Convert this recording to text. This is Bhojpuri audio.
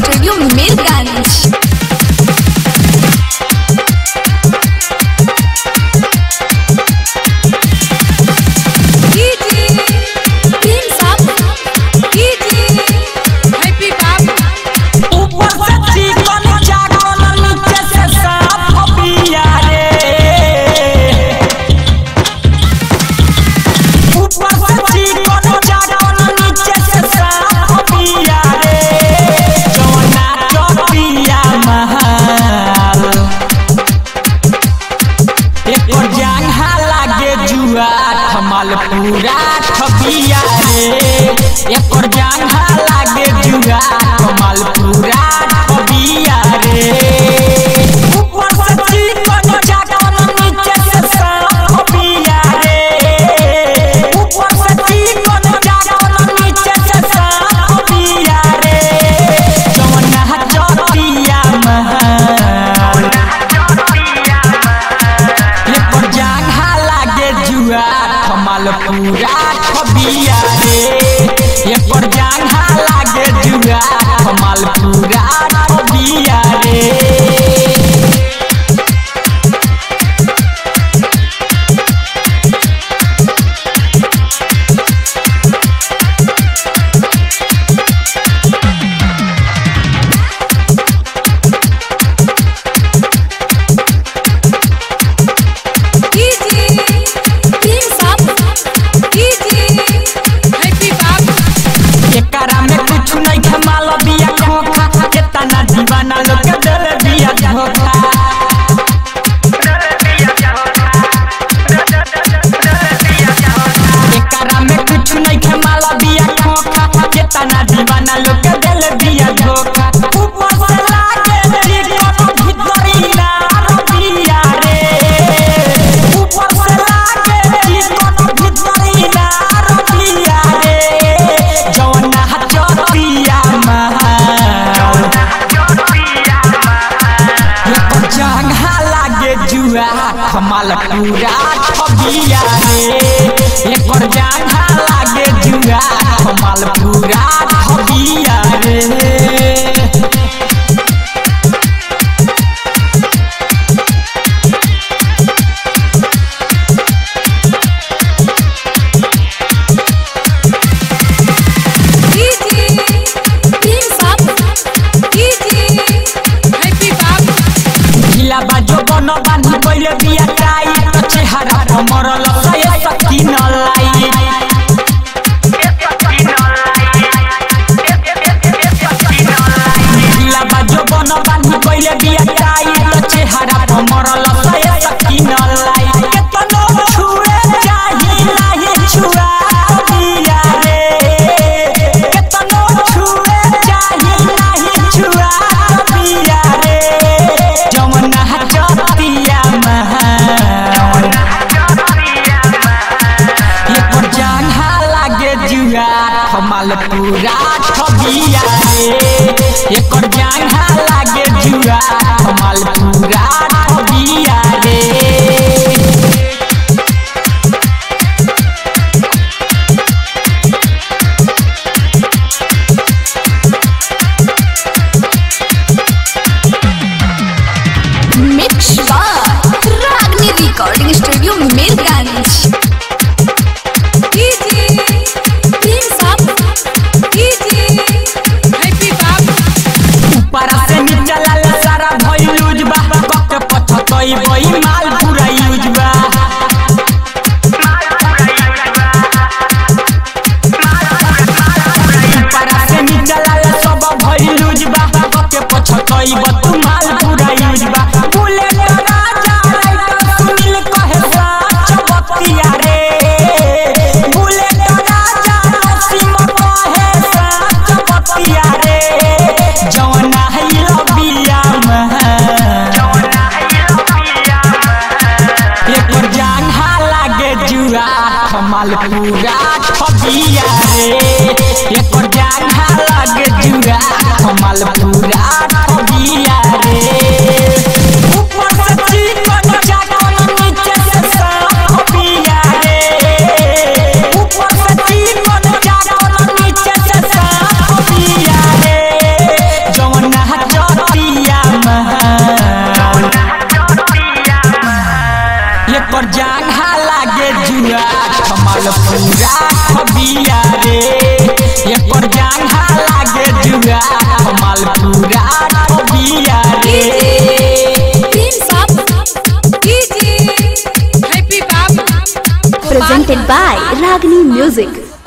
स्टूडियो मीरगंज ऊपर से चिकन चाकन नीचे से साफ पिया रे ऊपर से चिकन चाकन नीचे से साफ पिया रे जौना चपिया महाल एकर जांघा लागे जुआ थमल पूरा ठपिया रे एकर जांघा लागे जुआ थमल पूरा ठपिया रे ऊपर से चिकन चाकन नीचे से साफ पिया रे ऊपर से चिकन चाकन नीचे से साफ पिया रे जौना चपिया महाल एकर जांघा लागे जुआ थमल पूरा ठबिया रे एकर जांघा लागे जुआ थमल पूरा ठबिया रे एकरा में कुछ नहीं खमाल बिया खोखा केतना दीवाना लोग के दिल बिया धोखा एकरा में कुछ नहीं खमाल बिया खोखा केतना दीवाना लोग के दिल बिया धोखा ऊपर से लागे चिकन भीतरी नार बिया रे ऊपर से लागे चिकन भीतरी नार बिया रे जौना चपिया महाल एकर जांघा लागे जुआ कमाल पूरा ठबिया रे एकर जांघा लागे जुआ कमाल पूरा ठबिया रे ढीला बाजो बन बांधी पहिले बिया टाई त चेहरा पर मरल सय सकिन लाई ढीला बाजो बन बांधी पहिले बिया टाई त चेहरा पर मरल सय सकिन लाई केतनो छुए चाही नाही छुआ बिया रे केतनो छुए चाही नाही छुआ बिया रे जमुना चपिया महाल एकर जांघा लागे जुआ थमल पूरा ठबिया रे एकर जांघा लागे जुआ थमल पूरा ठबिया रे मिक्स बार रागनी रिकॉर्डिंग स्टूडियो मीरगंज ऊपर से नीचे लाल सारा भइल बा कके पछतई बई माल पूरा यूज बा ऊपर से नीचे लाल सब भइल बा कके पछतई बा तू माल पूरा यूज बा बुलेट राजा राइटर सुनील कहे साच बतिया रे बुलेट राजा नसीम कहे साच बतिया रे जौना हिल बिया महल एकर जांघा लागे जुआ कमाल पूरा खबिया रे एकर जांघा लागे जुआ कमाल पूरा खबिया रे हैप्पी बाप presented by Ragini Music.